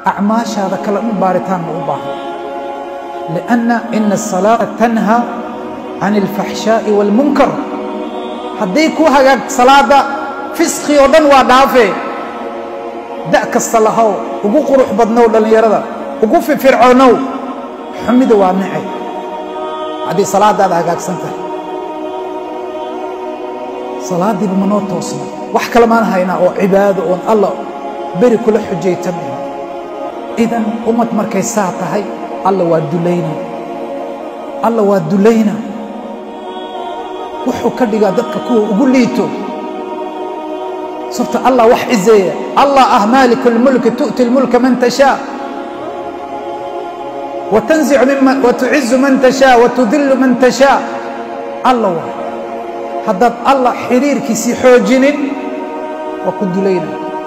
acmaashaada kale dhan baaritaan ma u baahan lianna ina asalaata tanha can alfaxshaa'i waalmunkar haddii ku hagaag salaadda fisqi oo dhan waa dhaafee da' kasta lahow ugu qurux badnow dhallinyarada ugu firfircoonow xumida waa nacay haddii salaaddaada hagaagsan tahay salaaddiiba manoo toosna wax kale maan haynaa oo cibaado oon alla beri kula xujaytamayo idan ummad markay saa tahay alla waa dulayna alla waa dulayna wuxuu ka dhigaa dadka kuwa ugu liito sabta allah wax cizeeya allah ah maaliku lmulki tu'ti lmulka man tashaa watucizu man tashaa watudillu man tashaa alla waa haddaad allah xiriirkiisii xoojinin waa ku dulayna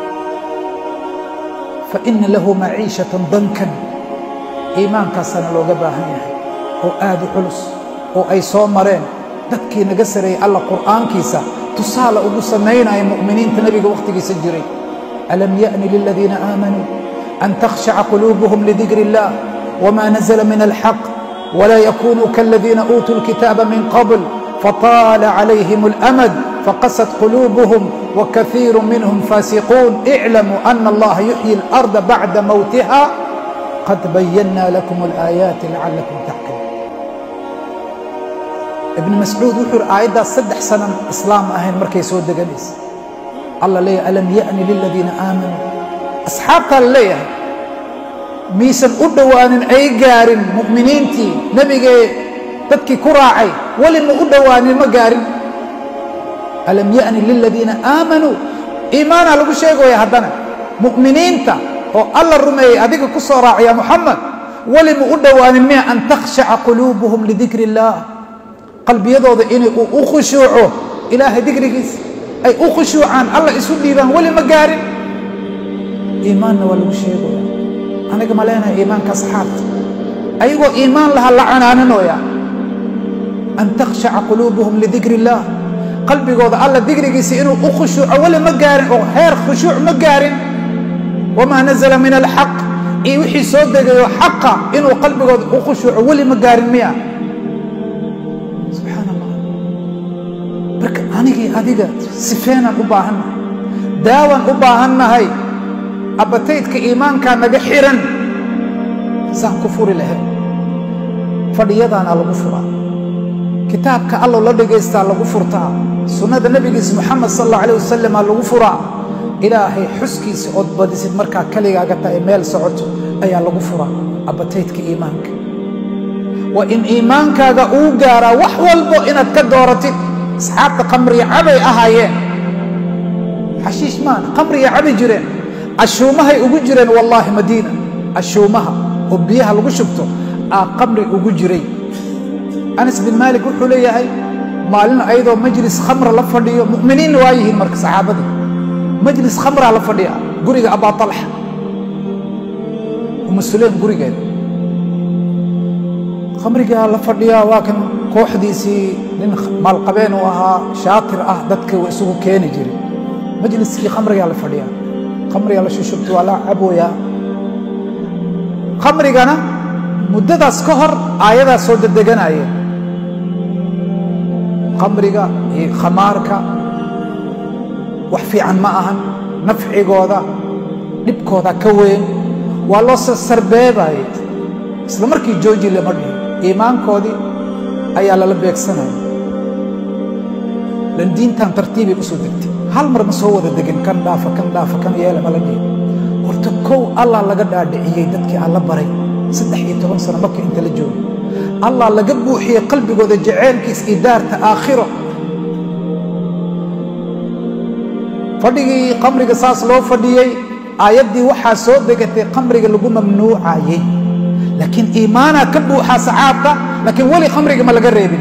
faina lahu maciishatan dankan iimaankaasana looga baahan yahay oo aad u culus oo ay soo mareen dadkii naga sareeyey alla qur'aankiisa tusaale ugu samaynaya mu'miniinta nebiga wakhtigiisa jiray alam ya'ni liladiina aamanuu an takhshaca quluubuhum lidikri اllah wma nazla min alxaq wla yakunuu kaladiina uutuu اlkitaaba min qabl fطaala calayhim اlamad faqasat quluubuhum wakaiiru minhum faasiquun iclamuu ana allaha yuxyi اlarda bacda mowtiha qad bayana lakum اlaayaati lacalakum tacqiluun ibni mascuud wuxuu yidhi aayaddaas saddex sanan islaam ahayn markay soo deganaysa alla leeyahay alam ya'ni liladiina aamanuu asxaabtaa la leeyahay miisan u dhowaanin ay gaarin mu'miniintii nebigee dadkii ku raacay weli ma u dhowaanin ma gaarin alam ya'ni liladiina aamanuu iimaanaa lagu sheegaya haddana mu'miniinta oo alla rumeeyey adiga ku soo raacaya muxamed weli ma u dhowaanin miya an takhshaca quluubuhum lidikri illaah qalbiyadooda inay u khushuuco ilaahay dikrigiisa ay u khushuucaan alla isu dhiibaan weli ma gaarin iimaanna waa lagu sheegaya aniga ma leenahay iimaanka asxaabta ayagoo iimaan laha la canaananooya an takhshaca quluubuhum lidikri illaah qalbigooda alla dikrigiisa inuu u khushuuco weli ma gaarin oo heer khushuuc ma gaarin wamaa nazala min alxaq iyo wixii soo degayo xaqa inuu qalbigooda u khushuuco weli ma gaarin miya subxaan allah marka anigii adiga sifeenaan u baahannahay daawaan u baahannahay abataydka iimaankaa naga xiran saan ku furi lahayn fadhiyadaana lagu furaa kitaabka allow la dhagaystaa lagu furtaa sunnada nebigiisa moxamed sal alla alah wasalamaa lagu furaa ilaahay xuskiisa ood badisid markaa kaligaaga tahay meel socoto ayaa lagu furaa abataydka iimaanka waa in iimaankaaga uu gaaraa wax walbo inaad ka dooratid asxaabta qamriya cabay ahaayeen xashiish maana qamriya cabi jireen ashuumahay ugu jireen wallaahi madiina ashuumaha oo biyaha lagu shubto aa qamri ugu jiray anas bin maalik wuxuu leeyahay maalin ayadoo majlis khamra la fadhiyo mu'miniinna waa yihiin marka saxaabadii majlis khamraa la fadhiya guriga abaa talxa umu sulaym gurigeeda khamrigaa la fadhiyaa waa kan kooxdiisii nin maalqabeen uu ahaa shaatir ah dadka wa isugu keeni jiray majliskii khamrigaa la fadhiyaa khamriga la shushubta waa la cabooyaa khamrigana muddadaas ka hor aayadaa soo dedeganaya khamriga iyo khamaarka wax fiican ma ahan nafcigooda dhibkooda ka weyn waa loo sarbeebaye isla markii jooji lama dhihin iimaankoodii ayaa lala beegsanaya lan diintan tartiibay usoo degtay hal mar ma soo wada degin kan dhaafa kan dhaafa kan yeela mala dhihin horta kow allah laga dhaadhiciyey dadkii alla baray saddex iyo toban sano marka inta la joogo allah laga buuxiyey qalbigooda jaceylkiis iyo daarta aakhiro fadhigii qamriga saas loo fadhiyey aayaddii waxaa soo degatay qamriga lagu mamnuucayey laakiin iimaanaa ka buuxaa saxaabka laakiin weli khamriga ma laga reebin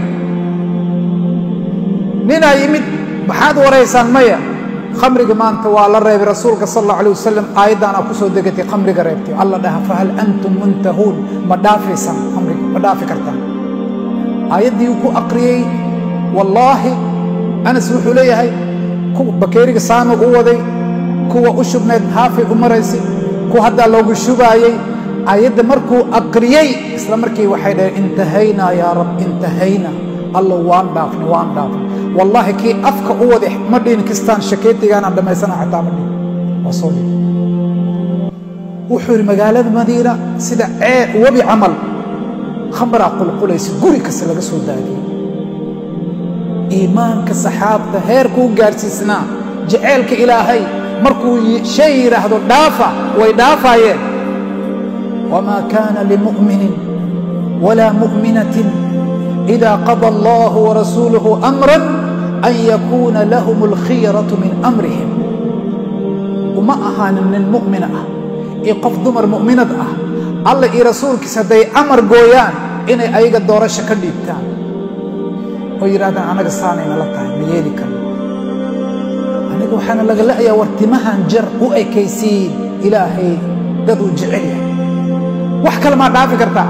ninaa yimid maxaad waraysaan maya khamriga maanta waa la reebay rasuulka sal alla alay wasalam aayaddaanaa ku soo degatay khamriga reebtay alla dhaha fahal antum muntahuun ma dhaafaysaan khamriga ma dhaafi kartaan aayaddii uu ku aqriyey wallaahi anas wuxuu leeyahay bakeeriga saama u waday kuwa u shubnayd haafay u maraysay markuu haddaa loogu shubaayey ayadda markuu aqriyey isla markii waxay dhaheen intahaynaa yaa rab intahaynaa allo waan dhaafnay waan dhaafnay wallaahi kii afka u wada ma dhihin kistaan shakeetigaanaan dhammaysana xataa ma dhihin waa soo dhihi wuxuu yidhi magaalada madiina sida cee webi camal khamraa qulqulaysa guri kasta laga soo daadiyey iimaanka saxaabta heerkuu gaadhsiisnaa jaceylka ilaahay markuu shay yidhaahdo dhaafa way dhaafaayeen wamaa kaana limu'minin walaa mu'minatin إida qada allah warasuuluhu amra an yakuuna lahum alkhiyaratu min amrihim uma ahaanin nin mu'mina ah iyo qof dumar mu'minad ah alla iyo rasuulkiis hadday amar gooyaan inay ayaga doorasho ka dhiibtaan oo yidhahdaan anaga saanayna la tahay ma yeeli karno aniga waxaana laga la'ayaa war timahan jar u ekaysiin ilaahay daduu jecel yahay wax kale maa dhaafi kartaa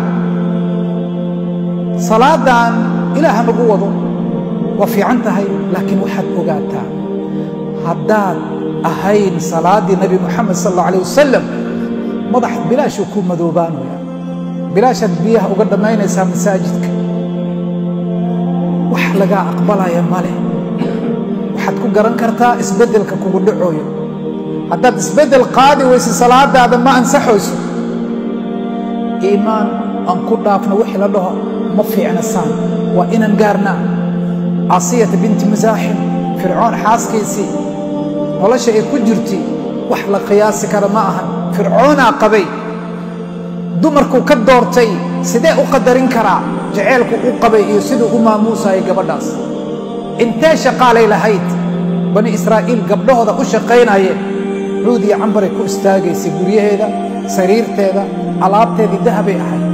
salaadan ilaaha nagu wado waa fiican tahay laakiin waxaad ogaataa haddaad ahayn salaaddii nebi moxamed sal alla alيh wasalam madax bilaashuu ku madoobaanaya bilaashaad biyaha uga dhammaynaysaa masaajidka wax lagaa aqbalaya ma leh waxaad ku garan kartaa isbeddelka kugu dhacooyo haddaad isbeddel qaadi weyse salaadaada ma ansaxayso iimaan aan ku dhaafno wixii la dhaho ma fiicna saan waa inaan gaarnaa casiyata binti masaaxim fircoon xaaskiisii nolosha ay ku jirti wax la qiyaasi kara ma ahan fircoonaa qabay dumarkuu ka doortay sidee u qadarin karaa jaceylku u qabay iyo siduu u maamuusayay gabadhaas intee shaqaalay lahayd bani israa'iil gabdhahooda u shaqaynayeen cuud iyo cambaray ku istaagaysay guryaheeda sariirteeda alaabteedii dahabay ahayd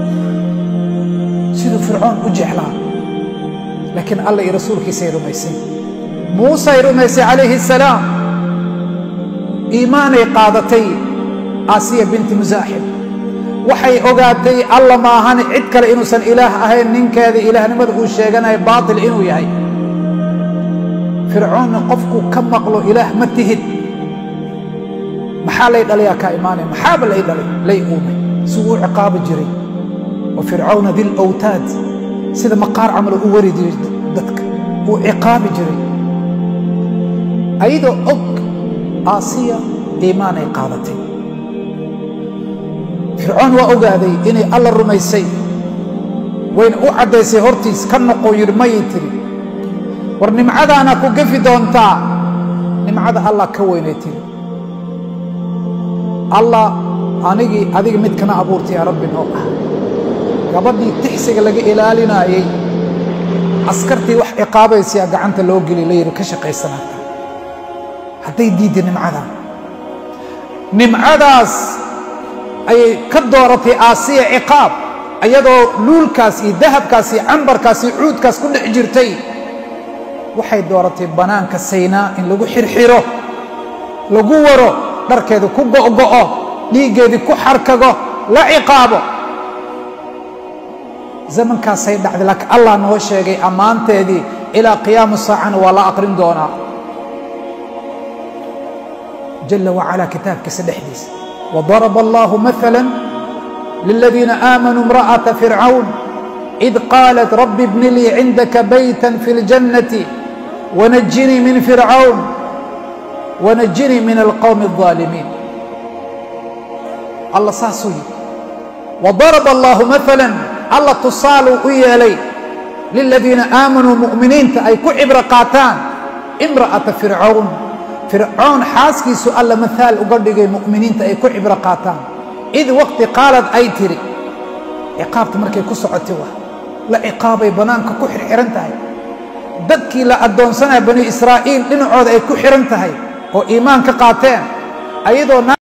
siduu fircoon u jeclaa laakiin alla iyo rasuulkiisay rumaysay muusay rumaysay calayhi asalaam iimaanay qaadatay aasiya binti musaaxib waxay ogaatay alla maahane cid kale inuusan ilaah ahayn ninkeeda ilaahnimada uu sheeganayo baatil inuu yahay fircoonna qofkuu ka maqlo ilaah ma tihid maxaa lay dhalayaa kaa imaanaya maxaaba lay dhalay lay uumay si uu u ciqaabi jiray wa fircawna dilawtaad sida maqaar camal u wari jiray dadka uu ciqaabi jiray ayadoo og aasiya iimaanay qaadatay fircoon waa ogaaday inay alla rumaysay wayna u caddaysay hortiis ka noqo yidhi mayay tiri war nimcadaana ku gafi doontaa nimcada allah ka weynay tiri allah anigii adiga midkana abuurtay yaa rabbi noo ah gabadhii tixsiga laga ilaalinaayey askartii wax ciqaabaysayaa gacanta loo geli la yidhi ka shaqaysanaata hadday diidda nimcadan nimcadaas ayay ka dooratay aasiya ciqaab iyadoo luulkaas iyo dahabkaas iyo cambarkaas iyo cuudkaas ku dhex jirtay waxay dooratay bannaanka saynaa in lagu xirxiro lagu waro dharkeedu ku go'go'o dhiiggeedii ku xarkago la ciqaabo zamankaasay dhacday laakiin allah noo sheegay ammaanteedii ilaa qiyaamu saacana waa la aqrin doonaa jala wacalaa kitaabkiisa dhexdiisa wadaraba allahu maala liladiina aamanuu imra'ata fircawn id qaalat rabbi bni lii cindaka bayta fi اljannati wanajinii min fircawn wanajinii min alqowmi الظaalimiin allah saasuu yidhi wadaraba allahu maala alla tusaaluu u yeelay liladiina aamanuu mu'miniinta ay ku cibro qaataan imra'ata fircawn fircoon xaaskiisu alla maaal uga dhigay mu'miniinta ay ku cibro qaataan id waqti qaalad ay tiri ciqaabta markay ku socotay wa la ciqaabay bannaanka ku xirxiran tahay dadkii la addoonsanaya bani israa'iil dhinacooda ay ku xihan tahay oo iimaan ka qaateen ayadoo